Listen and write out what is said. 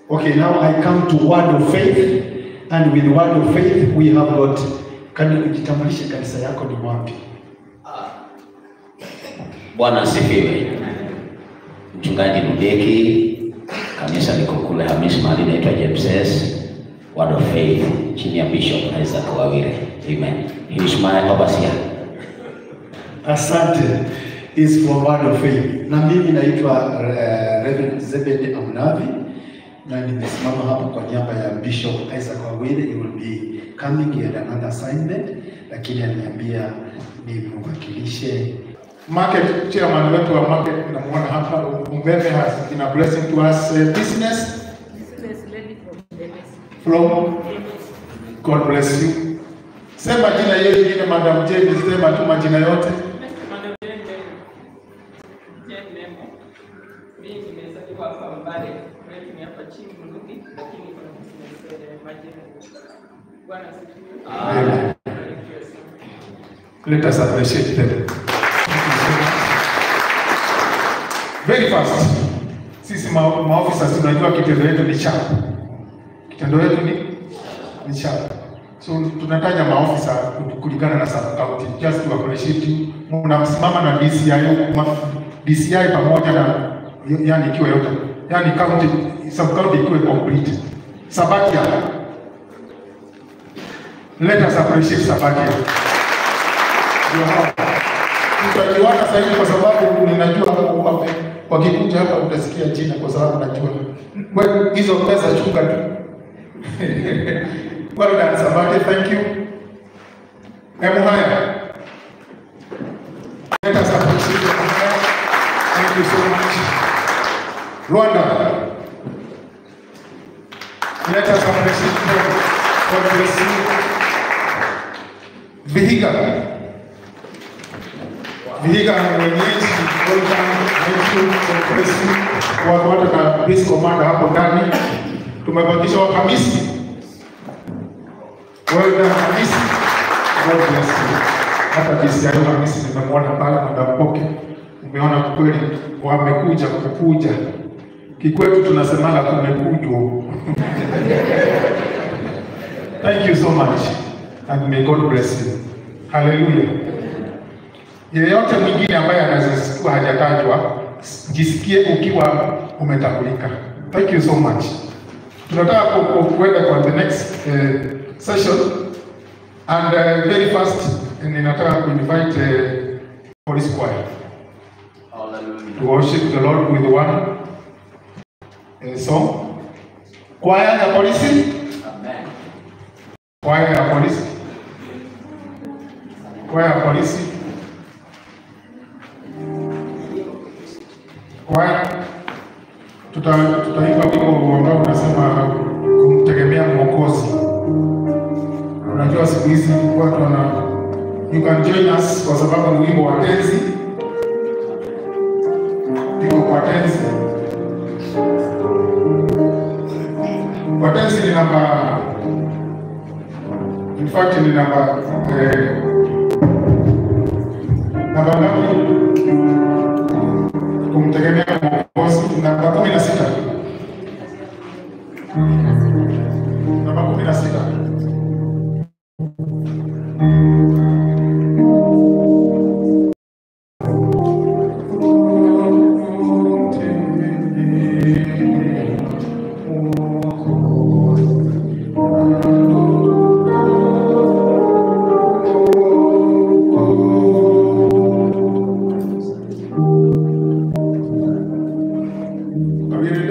Okay, now I come to word of faith and with word of faith we have got kani ujitambulishe kanisa yako ni wapi? Bwana asifiwe. Mchungaji Lubeki, kanisa liko kule Hamisi mahali inaitwa James Word of Faith chini ya Bishop Isaac Wawire. Amen. He is my overseer. Asante is from word of faith. Na mimi naitwa uh, Reverend Zebed Amnavi na nimesimama hapa kwa niaba ya Bishop Isaac Wawire. He will be coming he had another assignment, lakini aliniambia nimwakilishe market chairman wetu wa market namuona hapa Umbebe has been a blessing to us uh, business Business lady from Davis. from God bless you. Sema jina hiyo ingine Madam Jane, sema tu majina yote. Madam Jane Memo. Jane Memo. Mimi nimezaliwa hapa Mbale, kwetu ni hapa chini Mlugi, lakini kuna business eh, majina. Bwana asifiwe. Amen. Barikiwe sana. Let us appreciate them. Very fast. Sisi ma maofisa tunajua kitendo yetu ni sharp. Kitendo yetu ni ni sharp. So tunataja maofisa kulingana na sub county. Just to appreciate you. Mnamsimama na DCI ma- DCI pamoja na yani ikiwa yote. Yani county sub county ikiwe complete. Sabakia. Let us appreciate Sabakia. Ndio hapa. Tutajuana sasa hivi kwa sababu ninajua wame- wakikuja hapa utasikia jina kwa sababu najua. Wewe hizo pesa chunga tu. well done Sabaki, thank you. Hebu haya. Let us appreciate your prayer. Thank you so much. Rwanda. Let us appreciate them. God bless you. Vihiga. Vihiga mwenyeji welcome, thank you, God bless you. Watu wote na police commander hapo ndani. Tumebakisha wa Hamisi. Well done Hamisi. God bless you. Hata DCI Hamisi nimemwona pale Madam Poke. Umeona kweli wamekuja kukuja. Kikwetu tunasemaga kumekujwa. Thank you so much and may God bless you. Hallelujah. Yeyote mwingine ambaye anaweza kuwa hajatajwa, jisikie ukiwa umetambulika. Thank you so much. Tunataka ku- ku- kuenda kwa the next uh, session and uh, very fast ninataka kuinvite uh, police choir to worship the Lord with one uh, song. Choir ya polisi, Amen. choir ya polisi, choir ya polisi. Kwaya tuta tutaimba wimbo ambao unasema kumtegemea Mwokozi. Unajua siku hizi watu wana you can join us kwa sababu ni wimbo wa tenzi, iko kwa tenzi. Kwa tenzi ni namba, in fact ni namba eh, namba ngapi? kumtegemea Mwokozi, namba kumi na sita namba kumi na sita Kabiri